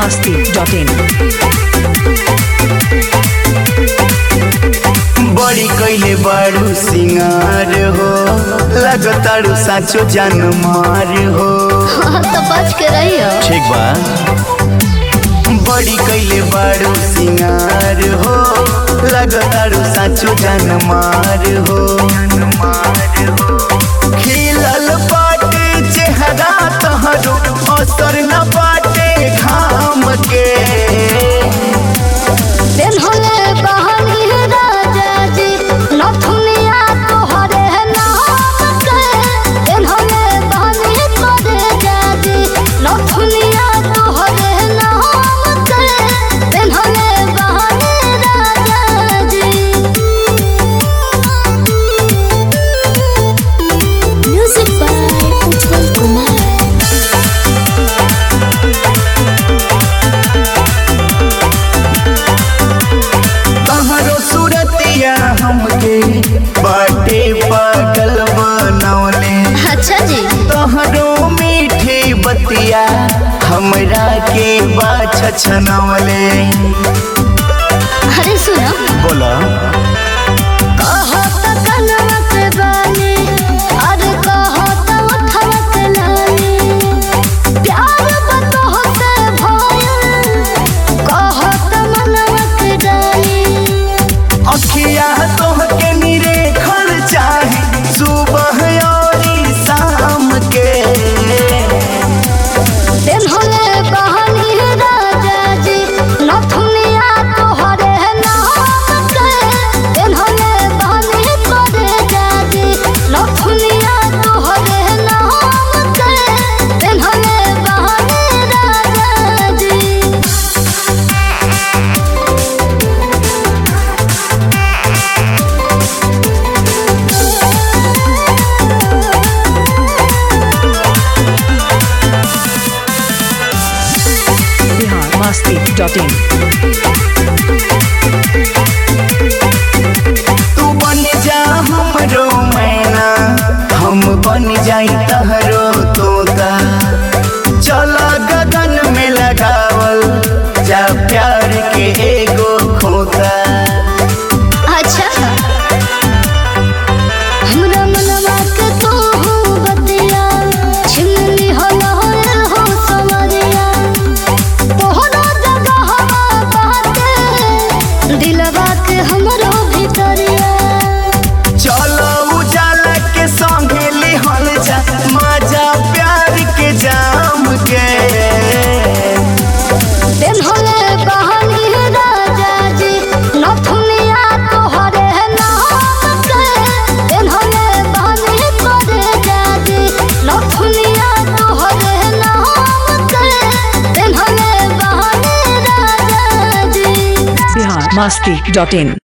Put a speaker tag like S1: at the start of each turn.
S1: masti.in
S2: बड़ी कैले बारू सिंगार हो लगतारू साचो जान मार हो
S3: तो बच के रहियो
S2: ठीक बा बड़ी कैले बारू सिंगार हो लगतारू साचो जान मार हो खिलल बाटे चेहरा तहरो असर न बाटे घाम के
S3: दिन होले बहनी राजा जी नथुनिया तोहरे नाम के दिन होले बहनी करे जाजी नथुनिया तोहरे नाम के दिन होले बहनी राजा जी म्यूजिक बाय उज्जवल कुमार
S2: तहरो सूरतिया हमके बाटे पागल बनौले
S3: अच्छा जी
S2: तहरो मीठी बतिया हमरा के बाछ छनौले
S3: अरे सुनो
S2: बोला
S3: कहो त कनवा के बानी अरे कहो त उठवा के लानी प्यार बतहो से भयल कहो त मनवा के डाली
S2: अखिया तोहके निरेखल चाहे सुबह और शाम के
S3: दिन होले बहनी राजा जी नथुनिया तोहरे नाम के दिन होले बहनी करे जाजी नथुनिया तोहरे नाम के दिन होले बहनी राजा जी
S1: Bihar masti.in
S2: तू बन जा हमरो मैना हम बन जाई तहरो तोता चला गगन में लगावल जा प्यार के एगो खोता
S3: अच्छा हमरा मनवा के तू बतिया छिमली हो लहर हो समरिया तोहरा जगह हवा बाटे दिलवा के हमरो भीतरिया
S2: चलो उजाला के संगे लिहल जा मजा प्यार के जाम के
S3: दिन होले बहनी राजा जी नथुनिया तोहरे नाम के दिन होले बहनी करे जाजी नथुनिया तोहरे नाम के दिन होले बहनी राजा जी
S1: Bihar masti.in